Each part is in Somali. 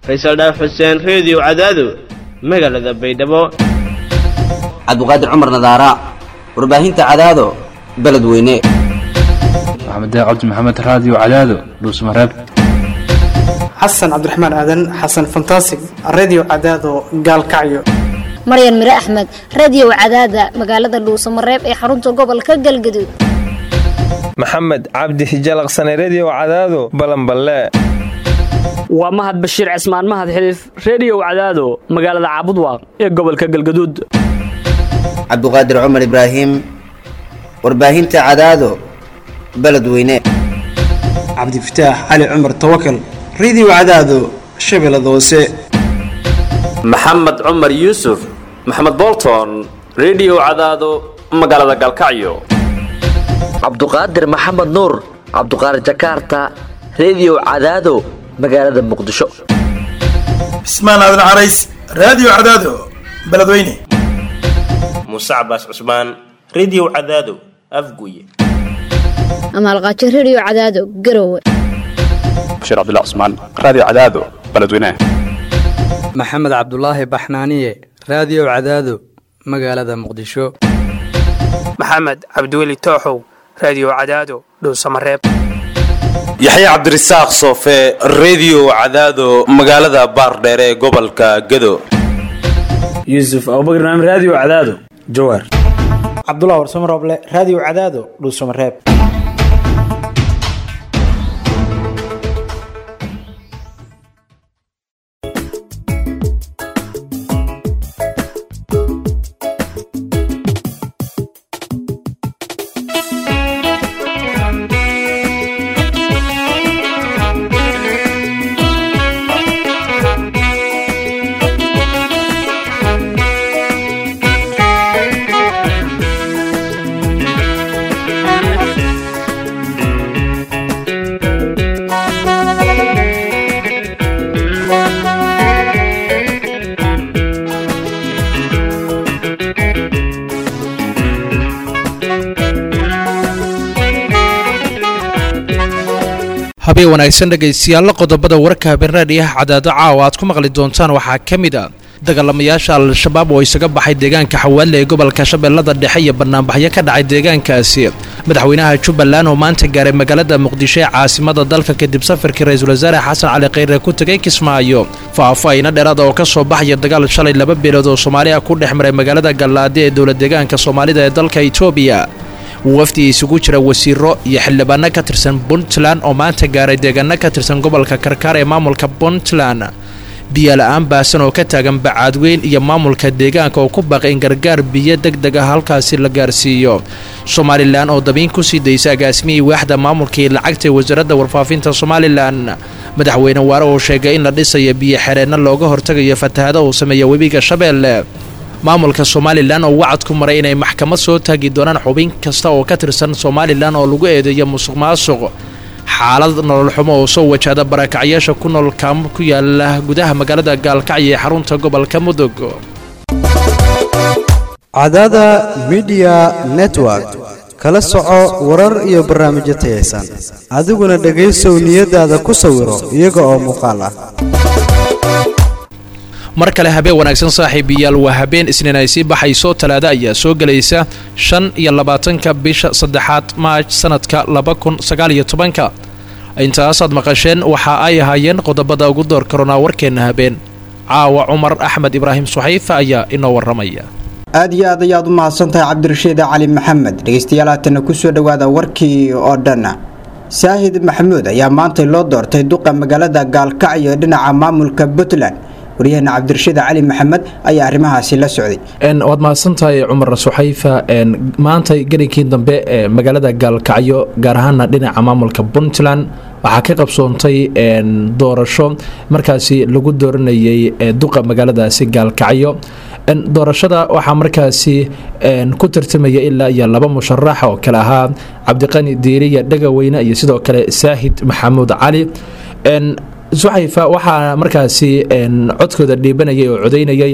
faysal dhaaf xuseen reediyo cadaado magaalada baydhabo cabdiqaadir cumar nadaara warbaahinta cadaado beledweyne maxamed cabdi maxamed raadiyo cadaado dhuusmareeb xasan cabdiraxmaan aadan xasan fantasig redio cadaado gaalkacyo maryan mire axmed radiyow cadaada magaalada dhuusamareeb ee xarunta gobolka galgaduud maxamed cabdi hijalaqsane rediyow cadaado balanballe waa mahad bashiir cismaan mahad xiliif rediyow cadaado magaalada caabudwaaq ee gobolka galgaduud cabdiqaadir cumar ibraahim warbaahinta cadaado beledweyne cabdifataax cali cumar tawakal redio cadaado shabeellada hoose maxamed cumar yuusuf maxamed bolton rediyo cadaado magaalada galkacyo cabduqaadir maxamed nuur cabduqaadir jakaarta rediyo cadaado magaalada muqdisho cismaan aadan carays raadiyo cadaado beledweyne muuse cabaas cusmaan rediyo cadaado afguye amaalqaajo rediyo cadaado garowe bashiir cabdilla cusmaan raadiyo cadaado beledweyne maxamed cabdulaahi baxnaaniye raadiyo cadaado magaalada muqdisho maxamed cabdiweli tooxow raadiyo cadaado dhuusamareeb yaxye cabdirasaaq soofe rediyo cadaado magaalada baardheere ee gobolka gado yuusuf abubakr naam raadiyo cadaado jawaar cabdulah warsamo rooble raadiyo cadaado dhuusamareeb habeen wanaagsan dhegaystayaalla qodobada warka habeenraadhiyaha cadaado caawa aad ku maqli doontaan waxaa ka mid a dagaalamayaasha al-shabaab oo isaga baxay deegaanka xawaalle ee gobolka shabeellada dhexe iyo banaanbaxyo ka dhacay deegaankaasi madaxweynaha jubbaland oo maanta gaaray magaalada muqdisho ee caasimada dalka kadib safarkii ra-iisul wasaare xasan cali kheyre ku tegay kismaayo faahfaahino dheeraada oo ka soo baxaya dagaal shalay laba beelood oo soomaaliya ku dhex maray magaalada gallaade ee dowla deegaanka soomaalida ee dalka etoobiya wafdi isugu jira wasiiro iyo xildhibaano ka tirsan puntland oo maanta gaaray deegaano ka tirsan gobolka karkaar ee maamulka puntland biyola-aan baasan oo ka taagan bacaadweyn iyo maamulka deegaanka oo ku baaqay in gargaar biyo deg deg ah halkaasi la gaarsiiyo somalilan oo dabiin kusii daysa agaasimihii waaxda maamulka iyo lacagta ee wasaaradda warfaafinta somalilan madaxweyne waare oo sheegay in la dhisayo biyo xereenno looga hortagayo fatahado uu sameeya webiga shabeelle maamulka somalilan oo wacad ku maray inay maxkamad soo taagi doonaan xubin kasta oo ka tirsan somalilan oo lagu eedeeyo musuq maasuq xaalad nolol xumo oo soo wajahda barakacyaasha ku nool kaamo ku yaala gudaha magaalada gaalkacyo ee xarunta gobolka mudug cadada midiya network kala soco warar iyo barnaamijyo tayaysan adiguna dhegaysow niyadaada ku sawiro iyaga oo muuqaal ah mar kale habeen wanaagsan saaxiibayaal waa habeen isniin ay sii baxayso talaado ayaa soo gelaysa shan iyo labaatanka bisha saddexaad maaj sanadka laba kun sagaal iyo tobanka intaasaad maqasheen waxa ay ahaayeen qodobada ugu door karonaa warkeenna habeen caawa cumar axmed ibraahim suxayfa ayaa inoo waramaya aad iyo aad ayaad u mahadsantahay cabdirashiid cali maxamed dhegaystayaal haatana kusoo dhowaada warkii oo dhan saahid maxamuud ayaa maantay loo doortay duqa magaalada gaalkacyo ee dhinaca maamulka puntland waryaheena cabdirashiid cali maxamed ayaa arrimahaasi la socday waad mahadsantahay cumar suxayfa maanta gelinkii dambe ee magaalada gaalkacyo gaar ahaana dhinaca maamulka puntland waxaa ka qabsoontay doorasho markaasi lagu dooranayay duqa magaaladaasi gaalkacyo doorashada waxaa markaasi ku tartamaya ilaa iyo laba musharax oo kale ahaa cabdiqani diiriya dhagaweyne iyo sidoo kale saahid maxamuud cali suxayfa waxaa markaasi codkooda dhiibanayay oo codaynayay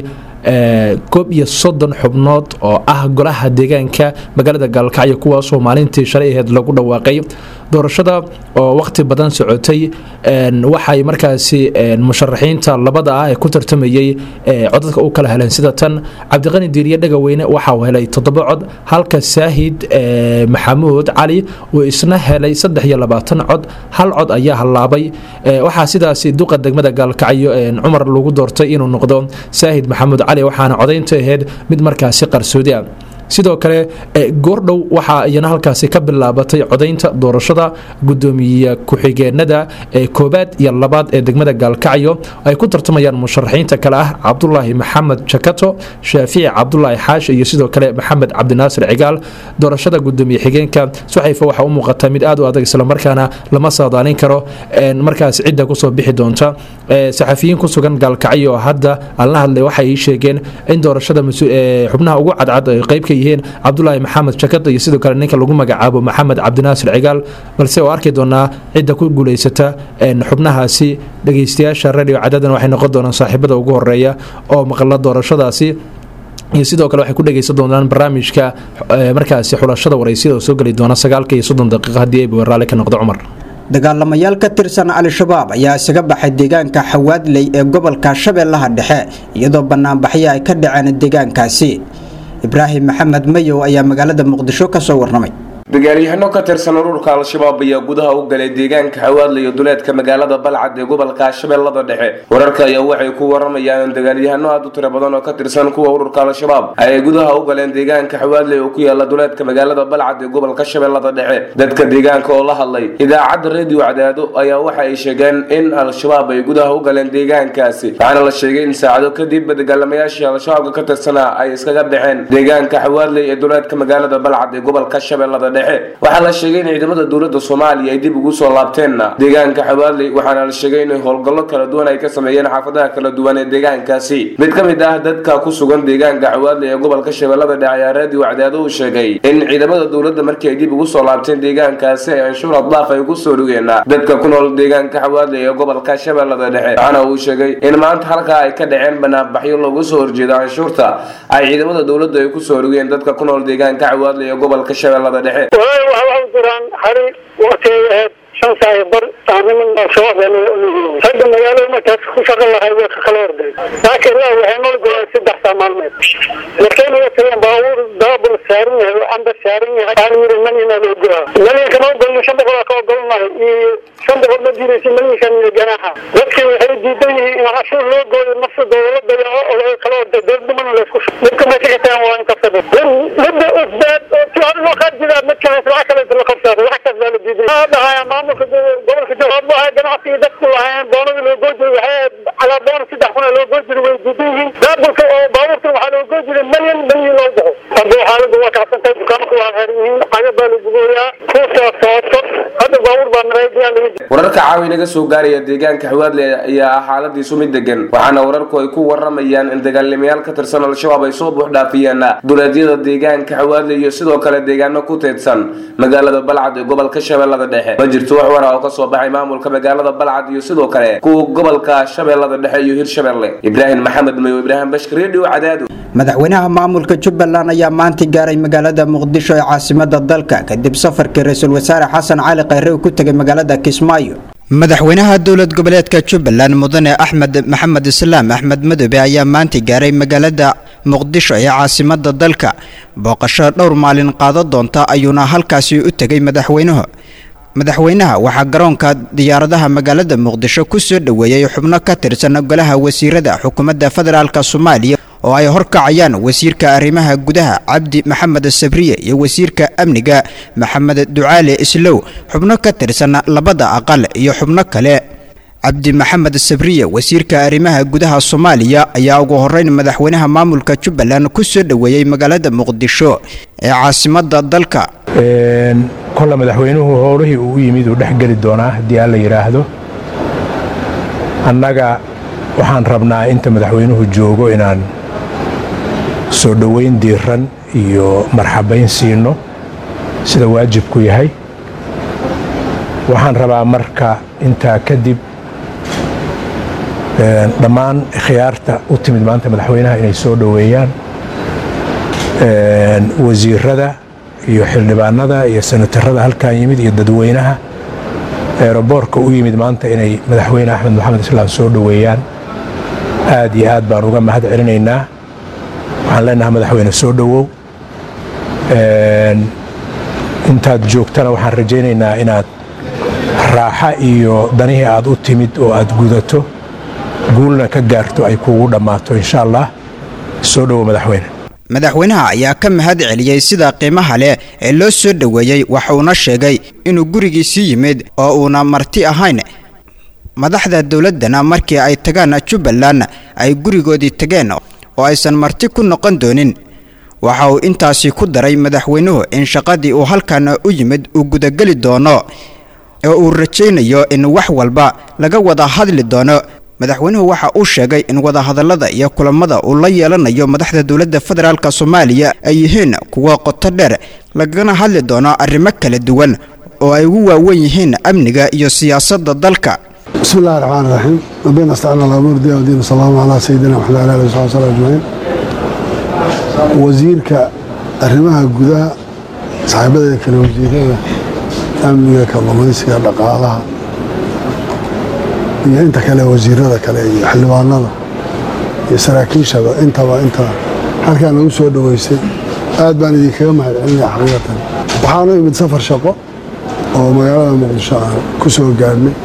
koob iyo soddon xubnood oo ah golaha deegaanka magaalada gaalkacyo kuwaasoo maalintii shalay aheed lagu dhawaaqay doorashada oo waqti badan socotay waxay markaasi musharaxiinta labada ah ee ku tartamayey codadka u kala heleen sida tan cabdiqani diiriye dhagaweyne waxa uu helay toddoba cod halka saahid maxamuud cali uu isna helay saddex iyo labaatan cod hal cod ayaa hallaabay waxaa sidaasi duqa degmada gaalkacyo cumar lagu doortay inuu noqdo saahid maxamuud cali waxaana codaynta ahayd mid markaasi qarsoodi ah sidoo kale goordhow waxaa iyana halkaasi ka bilaabatay codaynta doorashada gudoomiye ku-xigeenada koobaad iyo labaad ee degmada gaalkacyo ay ku tartamayaan musharaxiinta kale ah cabdulaahi maxamed jakato shaafici cabdulaahi xaashi iyo sidoo kale maxamed cabdinaasir cigaal doorashada gudoomiye xigeenka suxayfa waxaa u muuqata mid aad u adag islamarkaana lama saadaalin karo markaas cidda kusoo bixi doonta saxafiyiin ku sugan gaalkacyo oo hadda aan la hadlay waxay sheegeen in doorashada xubnaha ugu cadcad ay qayb ka yihiin cabdulaahi maxamed jakad iyo sidoo kale ninka lagu magacaabo maxamed cabdinaasir cigaal balse oo arki doonaa cidda ku guulaysata xubnahaasi dhegeystayaasha radio cadadan waxay noqon doonaan saaxiibada ugu horeeya oo maqla doorashadaasi iyo sidoo kale waxay ku dhegeysan doonaan barnaamijka markaasi xulashada waraysiyada oo soo geli doona sagaalka iyo soddon daqiiqa haddii ay raalli ka noqdo cumar dagaalamayaal ka tirsan al-shabaab ayaa isaga baxay deegaanka xawaadley ee gobolka shabeellaha dhexe iyadoo banaanbaxyo ay ka dhaceen deegaankaasi ibraahim maxamed mayow ayaa magaalada muqdisho ka soo warramay dagaalyahano ka tirsan ururka al-shabaab ayaa gudaha u galay deegaanka xawaadla iyo duleedka magaalada balcad ee gobolka shabeellada dhexe wararka ayaa waxay ku waramayaan in dagaalyahano aad u tiro badan oo ka tirsan kuwa ururka al-shabaab ayay gudaha u galeen deegaanka xawaadle oo ku yaala duleedka magaalada balcad ee gobolka shabeellada dhexe dadka deegaanka oo la hadlay idaacadda reediyo cadaado ayaa waxa ay sheegeen in al-shabaab ay gudaha u galeen deegaankaasi waxaana la sheegay in saacado kadib dagaalamayaashii al-shabaabka ka tirsanaa ay iskaga baxeen deegaanka xawaadle ee duleedka magaalada balcad ee gobolka shabeellada dhexe waxaa la sheegay in ciidamada dowladda soomaaliya ay dib ugu soo laabteenna deegaanka xawaadley waxaana la sheegay in howlgallo kala duwan ay ka sameeyeen xaafadaha kala duwan ee deegaankaasi mid ka mid ah dadka ku sugan deegaanka xawaadley ee gobolka shabeellada dhexe ayaa raadiyo cadaado uu sheegay in ciidamada dowladda markii ay dib ugu soo laabteen deegaankaasi ay anshuur adlaaf ay ku soo dhugeen dadka ku nool deegaanka xawaadley ee gobolka shabeellada dhexe waxaana uu sheegay in maanta halkaa ay ka dhaceen banaanbaxyo looga soo horjeedo canshuurta ay ciidamada dowladda ay ku soo dhugeen dadka ku nool deegaanka xawaadley ee gobolka shabeellada dhexe walahi waxa waxu jiraan xari waqtigeeda ahayd shan saac bar saanimin shabaab ragga magaalada markaas ku shaqo lahay way ka kala orday laakiin ilaa waxay noo golaan saddex saa maalmeed markay naga tageen baabuur daabur saaran yahay oo cambar saaran yahay aan yiri malina loo goraa malinka ma ogolno shan boqol ka ogolnahay iyo shan boqol ma jiraysa malinkan iyo ganaaxa dadkii waxay diidan yihiin in cashuur loo gooyo nafsa dowladda iyo oo kala orday dowladnimana laysku midka meesha ka tagan waa in kasaba midda usbaad oo tusaale loo qaad jiraa midka lacag kale la qabsaado lacagtaas baa la diiday dhahaya maamulka gobolka jawaab waxay ganacsiga dadku lahaayeen boonadii loo goy jiray waxay calaa boona saddex kun loo goy jiray way diidan yihiin daabulka oo baabuurkan waxaa loo goy jiray milyan milyan loo baxo hadda xaaladdu waa kacsantahay dukaanku waa xeran yihiin caga baa la gubooyaa kuusaa sooto hadda baabuur baa maraydiyaa laga jira wararka caawi naga soo gaaraya deegaanka xawaadle ayaa ah xaaladiisu mid degan waxaana wararku ay ku waramayaan in dagaalamayaal ka tirsan al-shabaab ay soo buuxdhaafiyeen duleedyada deegaanka xawaadle iyo sidoo kale deegaano ku teedsan magaalada balcad ee gobolka shabeellada dhexe ma jirto wax wara oo ka soo baxay maamulka magaalada balcad iyo sidoo kale kuwa gobolka shabeellada dhexe iyo hirshabeelle ibraahim maxamed mayo ibraahim bashka redio cadaado madaxweynaha maamulka jubbaland ayaa maanta gaaray magaalada muqdisho ee caasimada dalka kadib safarkii ra-iisul wasaare xasan cali khayre uu ku tegay magaalada kismaayo madaxweynaha dowlad goboleedka jubbaland mudane axmed maxamed islaam axmed madoobe ayaa maanta gaaray magaalada muqdisho ee caasimada dalka booqasho dhowr maalin qaado doonta ayuuna halkaasi u tegay madaxweynuhu madaxweynaha waxaa garoonka diyaaradaha magaalada muqdisho ku soo dhoweeyey xubno ka tirsan golaha wasiirada xukuumadda federaalk soomaaliya oo ay horkacayaan wasiirka arrimaha gudaha cabdi maxamed sabriye iyo wasiirka amniga maxamed ducaale islow xubno ka tirsan labada aqal iyo xubno kale cabdi maxamed sabriye wasiirka arrimaha gudaha soomaaliya ayaa ugu horeyn madaxweynaha maamulka jubbaland ku soo dhoweeyey magaalada muqdisho ee caasimada dalka kolle madaxweynuhu howlihii uu u yimid uu dhex geli doonaa haddii aan la yidhaahdo annaga waxaan rabnaa inta madaxweynuhu joogo inaan soo dhoweyn diiran iyo marxabayn siino sida waajibku yahay waxaan rabaa marka intaa kadib dhammaan khiyaarta u timid maanta madaxweynaha inay soo dhoweeyaan wasiirada iyo xildhibaanada iyo senatarada halkan yimid iyo dadweynaha eroboorka u yimid maanta inay madaxweyne axmed maxamed islaam soo dhoweeyaan aad iyo aad baan uga mahad celinaynaa waxaan leenahay madaxweyne soo dhowow intaad joogtana waxaan rajaynaynaa inaad raaxa iyo danihii aad u timid oo aad gudato guulna ka gaarto ay kuugu dhammaato insha allah soo dhowow madaxweyne madaxweynaha ayaa ka mahad celiyey sida qiimaha leh ee loo soo dhoweeyey waxuuna sheegay inuu gurigiisii yimid oo uuna marti ahayn madaxda dowladdana markii ay tagaan jubbaland ay gurigoodii tageen oo aysan marti ku noqon doonin waxa uu intaasi ku daray madaxweynuhu in shaqadii uu halkan u yimid uu gudageli doono oo uu rajaynayo in wax walba laga wada hadli doono madaxweynuhu waxa uu sheegay in wadahadallada iyo kulamada uu la yeelanayo madaxda dowladda federaalk soomaaliya ay yihiin kuwa qoto dheer lagana hadli doono arrimo kala duwan oo ay ugu waawen yihiin amniga iyo siyaasadda dalka بسم الله الرحمن الرحيم ربنا استعان على امر دي ودين السلام على سيدنا محمد وعلى اله وصحبه وسلم اجمعين wasiirka arrimaha gudaha saaxiibadeeda kale wasiirada amniga kalluumaysiga dhaqaalaha iyo inta kale wasiirada kale iyo xildhibaanada iyo saraakiishaba intaba inta halkaan nagu soo dhoweysay aad baan idinkaga mahad celinaya xaqiiqatan waxaanu imid safar shaqo oo magaalada muqdisho aan ku soo gaadhnay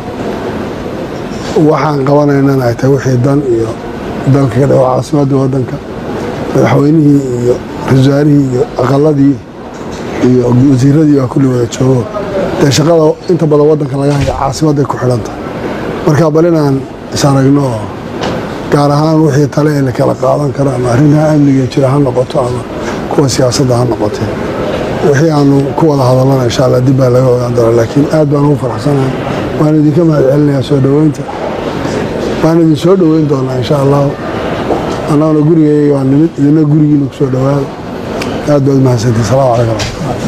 waxaan qabanaynana ay tahay wixii dan iyo dalka ka dhawo caasimadda waddanka madaxweynihii iyo rasaarihii iyo aqaladii iyo wasiiradii baa kulli wada joogo dee shaqada inta badan waddanka laga haya caasimadday ku xidhan tahay marka bal inaan is aragno oo gaar ahaan wixii tale ee la kala qaadan karo ama arrimaha amniga jira ha noqoto ama kuwa siyaasadda ha noqotee wixii aanu ku wada hadallana insha allah dib baa laga ogaan doona laakiin aad baan ugu faraxsanahay waan idinka mahad celinayaa soo dhoweynta waan idin soo dhoweyn doonaa insha allahu annaguna gurigayga waa nimid idina gurigiina ku soo dhowaada aad baad mahadsantii salaamu calaykum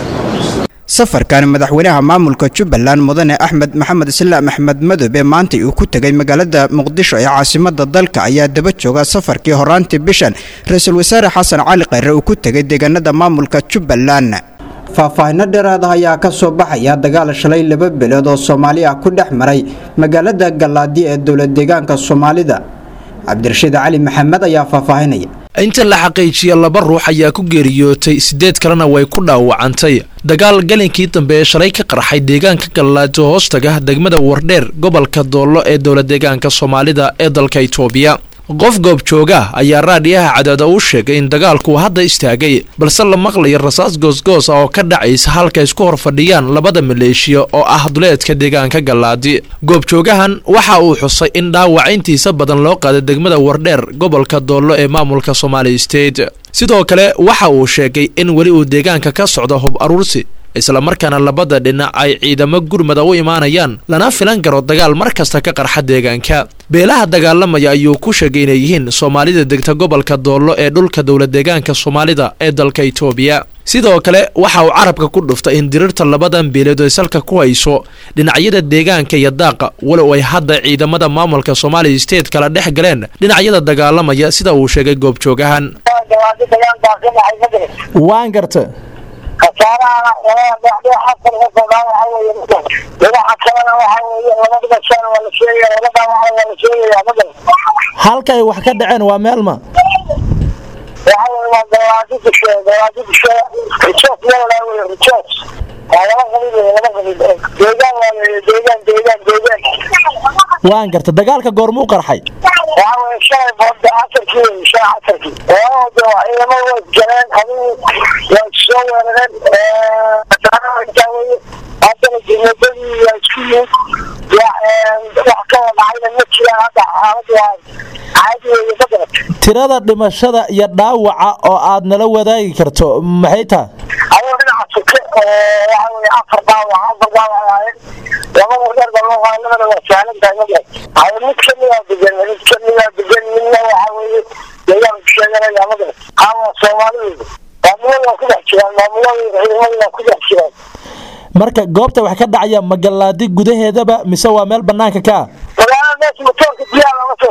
safarkan madaxweynaha maamulka jubbaland mudane axmed maxamed islaam axmed madobe maanta uu ku tegay magaalada muqdisho ee caasimada dalka ayaa daba jooga safarkii horaantii bishan ra-iisul wasaare xasan cali khayre uu ku tegay deegaanada maamulka jubbaland faahfaahino dheeraad ah ayaa ka soo baxaya dagaal shalay laba bilood oo soomaali ah ku dhex maray magaalada gallaadi ee dowlad deegaanka soomaalida cabdirashiid cali maxamed ayaa faahfaahinaya inta la xaqiijiya laba ruux ayaa ku geeriyootay siddeed kalena way ku dhaawacantay dagaal galinkii dambe ee shalay ka qarxay deegaanka gallaajo hoostaga degmada wardheer gobolka doollo ee dowlad deegaanka soomaalida ee dalka itoobiya qof goobjooga ayaa raadhiyaha cadaada u sheegay in dagaalku hadda istaagay balse la maqlayo rasaas goosgoos ah oo ka dhacaysa halka isku hor fadhiyaan labada maleeshiya oo ah duleedka deegaanka gallaadi goobjoogahan waxa uu xusay in dhaawac intiisa badan loo qaaday degmada wardheer gobolka doollo ee maamulka somaali state sidoo kale waxa uu sheegay in weli uu deegaanka ka socdo hub aruursi islamarkaana labada dhinac ay ciidamo gurmada u imaanayaan lana filan karo dagaal mar kasta ka qarxa deegaanka beelaha dagaalamaya ayuu ku sheegay inay yihiin soomaalida degta gobolka doollo ee dhulka dowlad deegaanka soomaalida ee dalka itoobiya sidoo kale waxa uu carabka ku dhuftay in dirirta labadan beeleed ay salka ku hayso dhinacyada deegaanka iyo daaqa walow ay hadda ciidamada maamulka somaali state kala dhex galeen dhinacyada dagaalamaya sida uu sheegay goobjoogahan waan garta khasaarahana labada dhexdoo afar ka kooban waxa weeye dhinaca kalena waxa weeye laba dhibashaan waa la sheegaya laba dhaawaca waa la sheegaya magal halkay wax ka dhaceen waa meelma waxa weeye waa gawaadi dushe gawaadi dushe rijoos leedaa weye rijoos waa laba qabiil weye laba qabiil deegaan waa weye deegaan deegaan deegaan waan garta dagaalka goormuu qarxay waxa weeye shalay boodda casarkii weye shalay casarkii labada waa ciidamo way galeen adigu waa soo weerareen intaa weye haddana dowladadii waa isku yimid wax ka wadhacayna ma jiraan hadda xaaladu waa caadi weye ma garat tirada dhimashada iyo dhaawaca oo aad nala wadaagi karto maxay tahay adoo dhinaca suke waxa weye afar dhaawac afar dhaawac ahaayeen laba wareer baa loo qaaday labada waa sahlan tahay ma garat haye mid kamidaa degan mid kamidaa degan midna waxa weeye deegaanku sheeganaya ma garat aa soomaalidu maamulada waa ku dhex jiraan maamulada ciidamada waa ku dhex jiraan marka goobta wax ka dhacaya magalaadi gudaheedaba mise waa meel banaanka ka ah magaalada meesha matoorka biyaha looga soo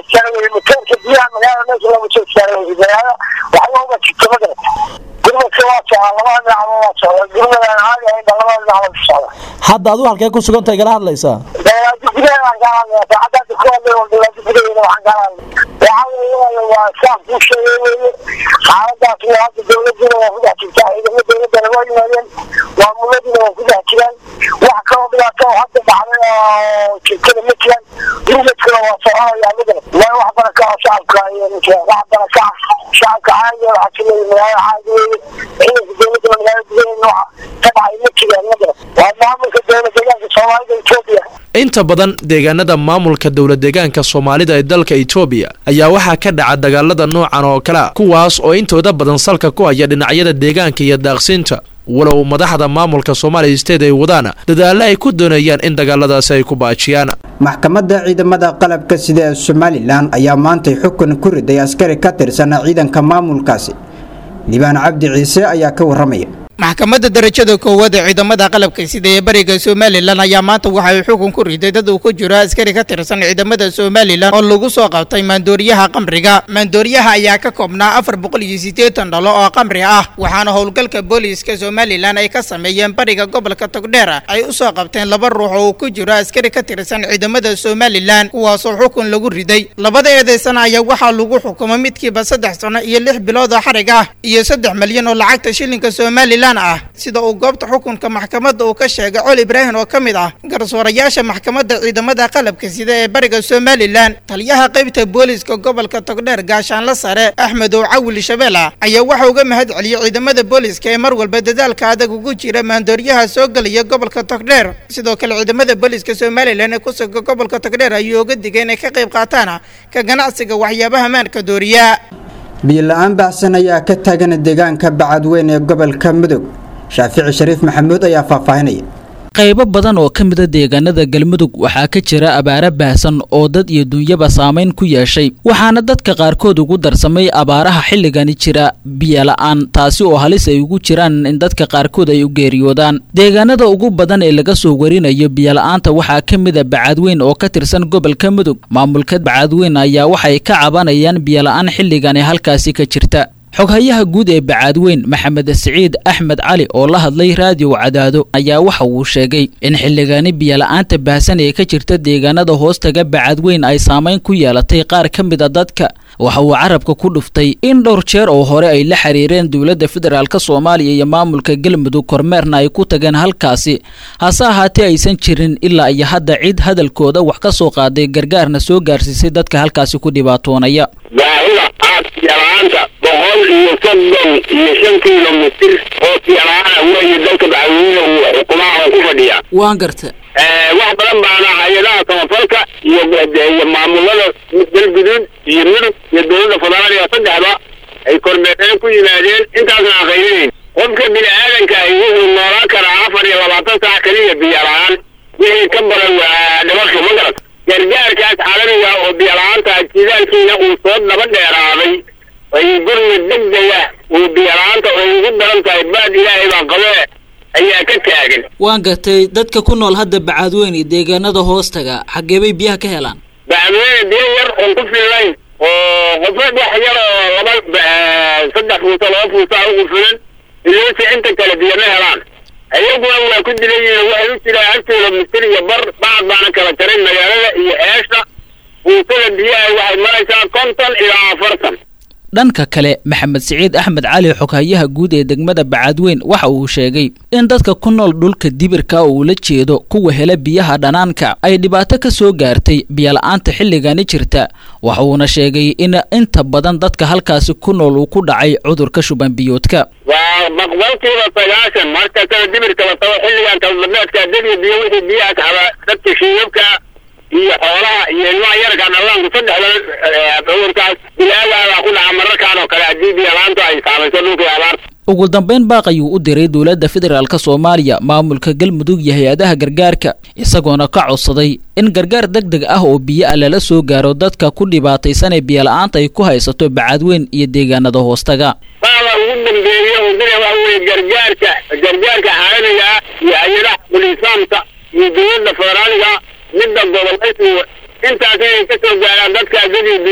istaara weye matoorka biyaha magaalada meesha looga soo istaara weye magaalada waxba uga jirta ma garata gurmadka waa socdaa labada dhinacba waa socdaa gurmadaan caadi ahayn ba labada dhinacba ku socda hadda adigu halkee ku sugantahay kala hadlaysaa dawlaadi gudaheedaan kaa hadlaya saacadaasi ku hadlay oo dawlaadi gudaheeda waxaan kaa hadlay waxaa weeye waa saas kuu sheegay weeye xaaladaas waa hadda dawladdiina waa ku dhex jirtaa ciidamo dawladdana waa yimaadeen maamuladiina waa ku dhex jiraan wax kaloo dhibaato oo hadda dhacday oo jirtada ma jiraan gurmadkana waa soconayaa midna waa wax baraka oo shacabka iyo ninka wax baraka shacabka caadiga waxaa ka leeyahay magaalada caadi weeye ciidanka dawladda magaalada gudaheeda nooca ka dhacay ma jiraan midna waa maamulka dawlad deegaanka soomaalida etoobiya inta badan deegaanada maamulka dowlad deegaanka soomaalida ee dalka etoobiya ayaa waxaa ka dhaca dagaalada noocan oo kale a kuwaas oo intooda badan salka ku haya dhinacyada deegaanka iyo daaqsinta walow madaxda maamulka soomaaliya state ay wadaan dadaalo ay ku doonayaan in dagaaladaasi ay ku baajiyaan maxkamadda ciidamada qalabka sida ee somalilan ayaa maantay xukun ku riday askari ka tirsan ciidanka maamulkaasi liibaan cabdi ciise ayaa ka waramaya maxkamadda darajada koowaad ee ciidamada qalabka sida ee bariga somalilan ayaa maanta waxay xukun ku riday dad uu ku jiro askari ka tirsan ciidamada somalilan oo lagu soo qabtay maandooriyaha qamriga maandooriyaha ayaa ka koobnaa afar boqol iyo siddeetan dhalo oo qamri ah waxaana howlgalka booliiska somalilan ay ka sameeyeen bariga gobolka togdheer ay u soo qabteen laba ruux oo uu ku jiro askari ka tirsan ciidamada somalilan kuwaasoo xukun lagu riday labada eedeysana ayaa waxaa lagu xukumay midkiiba saddex sano iyo lix bilood oo xarig ah iyo saddex malyan oo lacagta shilinka somalilan ah sida uu goobta xukunka maxkamadda uu ka sheegay col ibraahim oo ka mid ah garsoorayaasha maxkamadda ciidamada qalabka sida ee bariga somalilan taliyaha qaybta booliiska gobolka togdheer gaashaanla sare axmed oo cawil shabeela ayaa waxa uga mahad celiyey ciidamada booliiska ee mar walba dadaalka adag ugu jira maandooriyaha soo gelaya gobolka togdheer sidoo kale ciidamada booliiska somalilan ee ku suga gobolka togdheer ayuu uga digay inay ka qayb qaataan ka ganacsiga waxyaabaha maanka dooriya biyo-la-aan baahsan ayaa ka taagan deegaanka bacadweyn ee gobolka mudug shaafici shariif maxamuud ayaa faahfaahinaya qaybo badan oo ka mida deegaanada galmudug waxaa ka jira abaaro baahsan oo dad iyo dunyaba saamayn ku yeeshay waxaana dadka qaarkood ugu darsamay abaaraha xilligani jira biyola-aan taasi oo halis ay ugu jiraan in dadka qaarkood ay u geeriyoodaan deegaanada ugu badan ee laga soo warinayo biyola-aanta waxaa ka mida bacadweyn oo ka tirsan gobolka mudug maamulka bacadweyn ayaa waxay ka cabanayaan biyola-aan xilligani halkaasi ka jirta xoghayaha guud ee bacaadweyn maxamed siciid axmed cali oo la hadlay raadiyo cadaado ayaa waxa uu sheegay in xilligani biyola-aanta baahsan ee ka jirta deegaanada hoostaga bacadweyn ay saamayn ku yeelatay qaar ka mid a dadka waxa uu carabka ku dhuftay in dhowr jeer oo hore ay la xiriireen dowladda federaalk soomaaliya iyo maamulka galmudug kormeerna ay ku tageen halkaasi hase ahaatee aysan jirin ilaa iyo hadda cid hadalkooda wax ka soo qaaday gargaarna soo gaarsiisay dadka halkaasi ku dhibaatoonaya baahida aadiyalaanta boqol iyo soddon iyo shan kilomitir oo tiyalaana weeye dalka bacweyne uu xukumaha oo ku fadhiya waan garta wax badan baana hay-adaha samafalka iyo iyo maamulada galguduud iyo mudug iyo dowladda federaaliga saddexda ay kormeereen ku yimaadeen intaasna aan qaylinayn qofka bini aadanka ahi wuxuu noolaan karaa afar iyo labaatan saac keliya biyo la-aan wixii ka badan waa dhimasho ma garat gargaarkaas caalamiga oo biyo la-aanta jidaalkiina uu soo daba dheeraaday ay gurmi degdega uu biyo la-aanta ay ugu daran tahay baad ilaahay baa qabee ayaa ka taagan waan gartay dadka ku nool hadda bacaadweyn iyo deegaanada hoostaga xaggee bay biyaha ka helaan bacweyne biyo yar oon ku fillayn oo qofeed wax yar oo laba saddex fuusa laba fuusa ugu filan iloosi inta kale biyo ma helaan ayaguna waa ku dilan yihiin waxay u jiraan hal kilomitir iyo bar bacad baana kala jaray magaalada iyo eesha fuusada biyaha waxay maraysaa konton ilaa afartan dhanka kale maxamed siciid axmed cali xoghayaha guud ee degmada bacaadweyn waxa uu sheegay in dadka ku nool dhulka dibirka uu la jeedo kuwa hela biyaha dhanaanka ay dhibaato ka soo gaartay biyola-aanta xilligani jirta waxa uuna sheegay in inta badan dadka halkaasi ku nool uu ku dhacay cudurka shuban biyoodka waa boqolkiiba sagaashan marka kala dibirka la tago xilligan kaldabeedka dadiyo biyo wixii biyaha kahaba dadka shiibabka iyo xoolaha iyo ilmaha yarka dhallaanku saddexda cudurkaas bilaadaabaa ku dhaca mararkaan oo kale haddii biyalaantu ay saamayso dhulkii abaarta ugu dambeyn baaq ayuu u diray dowladda federaalk soomaaliya maamulka galmudug iyo hay-adaha gargaarka isagoona ka codsaday in gargaar deg deg ah oo biyo ah lala soo gaaro dadka ku dhibaataysan ee biyola-aanta ay ku haysato bacadweyn iyo deegaanada hoostaga baaba ugu dambeeya uu dira waxa weeye gargaarka gargaarka caalamiga ah iyo hay-adaha bulisaamka iyo dowladda federaaliga midda gobolaysiga intaas inay ka soo gaaraan dadka dadii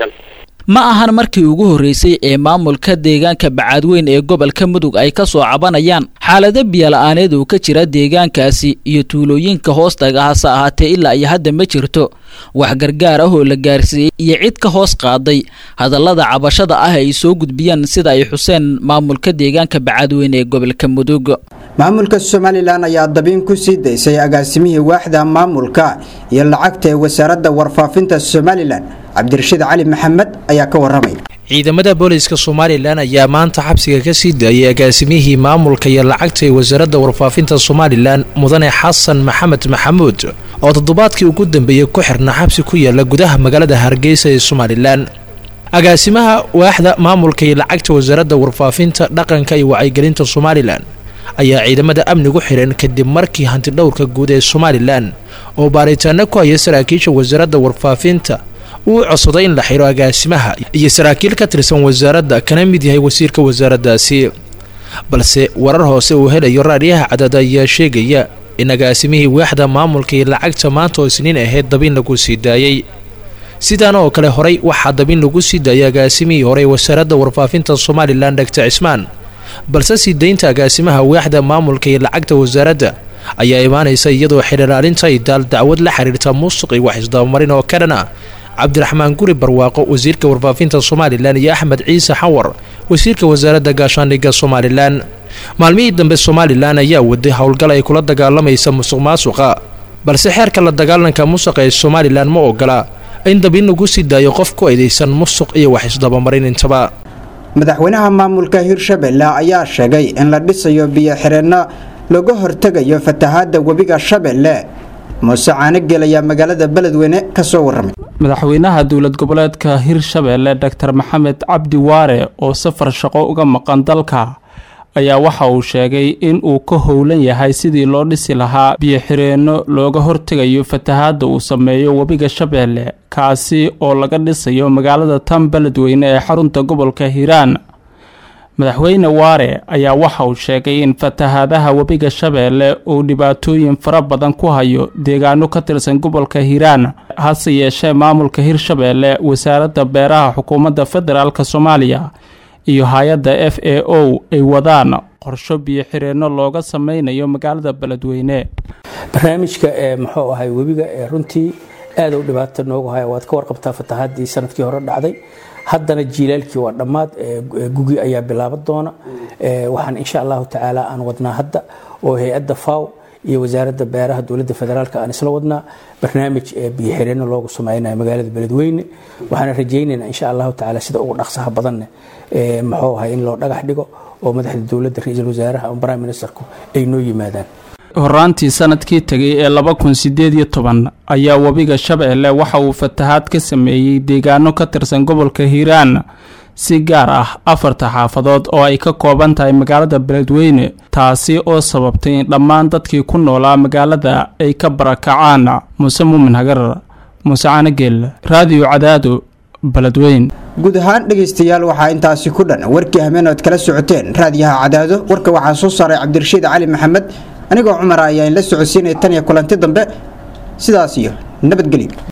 barakaysan ma ahan markii ugu horreysay ee maamulka deegaanka bacaadweyn ee gobolka mudug ay ka soo cabanayaan xaalado biyola'aaneed uu ka jira deegaankaasi iyo tuulooyinka hoostaga hase ahaatee ilaa iyo hadda ma jirto wax gargaar ah oo la gaarsiiyey iyo cid ka hoos qaaday hadallada cabashada ah ay soo gudbiyaan sida ay xuseen maamulka deegaanka bacaadweyn ee gobolka mudug maamulka somalilan ayaa dabiin ku sii daysay agaasimihii waaxda maamulka iyo lacagta ee wasaaradda warfaafinta somalilan cabdirashiid cali maxamed ayaa ka waramay ciidamada booliska somalilan ayaa maanta xabsiga ka sii daayay agaasimihii maamulka iyo lacagta ee wasaaradda warfaafinta somalilan mudane xasan maxamed maxamuud oo toddobaadkii ugu dambeeyey ku xirna xabsi ku yaala gudaha magaalada hargeysa ee somalilan agaasimaha waaxda maamulka iyo lacagta wasaaradda warfaafinta dhaqanka iyo wacyigelinta somalilan ayaa ciidamada amnigu xidhan kadib markii hantidhowrka guud ee somalilan oo baaritaano ku haya saraakiisha wasaaradda warfaafinta uu codsaday in la xiro agaasimaha iyo saraakiil ka tirsan wasaaradda kana mid yahay wasiirka wasaaraddaasi balse warar hoose uu helayo raadyaha cadad ayaa sheegaya in agaasimihii waaxda maamulka iyo lacagta maanta oo isniin ahayd dabin lagu sii daayey sidaan oo kale horay waxaa dabin lagu sii daayay agaasimihii hore ee wasaaradda warfaafinta somalilan dhagta cismaan balse sii daynta agaasimaha waaxda maamulka iyo lacagta wasaaradda ayaa imaanaysa iyadoo xidhalaalinta ay daal dacwad la xiriirta muusiq iyo wax isdabamarin oo ka dhan ah cabdiraxmaan guri barwaaqo wasiirka warfaafinta somalilan iyo axmed ciise xawar wasiirka wasaaradda gaashaandhigga somalilan maalmihii dambe somalilan ayaa waday howlgal ay kula dagaalamaysa musuq maasuqa balse xeerka la dagaalanka musuqa ee somalilan ma ogola in dabin lagu sii daayo qof ku eedaysan musuq iyo wax isdabamarin intaba madaxweynaha maamulka hirshabelle ayaa sheegay in la dhisayo biyo-xireenno laga hortegayo fatahaadda webiga shabeelle muuse caanogel ayaa magaalada beledweyne ka soo warramay madaxweynaha dowlad goboleedka hirshabelle dor maxamed cabdi waare oo safar shaqo uga maqan dalka ayaa waxa uu sheegay in uu ka howlan yahay sidii loo dhisi lahaa biyo-xireenno looga hortegayo fatahaadda uu sameeyo webiga shabeelle kaasi oo laga dhisayo magaalada tan beledweyne ee xarunta gobolka hiiraan madaxweyne waare ayaa waxa uu sheegay in fatahaadaha webiga shabeelle uu dhibaatooyin fara badan ku hayo deegaano ka tirsan gobolka hiiraan hase yeeshee maamulka hirshabeelle wasaaradda beeraha xukuumadda federaalk soomaaliya iyo hay-adda f a o ay wadaan qorsho biyo-xireenno looga sameynayo magaalada beledweyne barnaamijka ee muxuu ahay webiga ee runtii aad u dhibaato noogu haya waad ka warqabtaa fatahaadii sanadkii hore dhacday haddana jiilaalkii waa dhammaad gugi ayaa bilaaban doona waxaan insha allahu tacaala aan wadnaa hadda oo hay-adda faw iyo wasaaradda beeraha dowladda federaalk aan isla wadnaa barnaamij biyo-xireenno loogu sameynayo magaalada beledweyne waxaana rajaynaynaa insha allahu tacaala sida ugu dhaqsaha badanne muxuu ahay in loo dhagax dhigo oo madaxda dowladda ra-iisul wasaaraha ama prime ministerku ay noo yimaadaan horaantii sanadkii tegay ee laba kun sideed iyo toban ayaa webiga shabeelle waxa uu fatahaad ka sameeyey deegaano ka tirsan gobolka hiiraan si gaar ah afarta xaafadood oo ay ka kooban tahay magaalada beledweyne taasi oo sababtay in dhammaan dadkii ku noolaa magaalada ay ka barakacaan muuse muumin hagar muuse caanageel raadiyo cadaado beledweyn guud ahaan dhegaystayaal waxaa intaasi ku dhan warkii hameen ood kala socoteen raadiyaha cadaado warka waxaa soo saaray cabdirashiid cali maxamed anigoo cumar ayaa in la socodsiinaya tan iyo kulanti dambe sidaas iyo nabadgelyo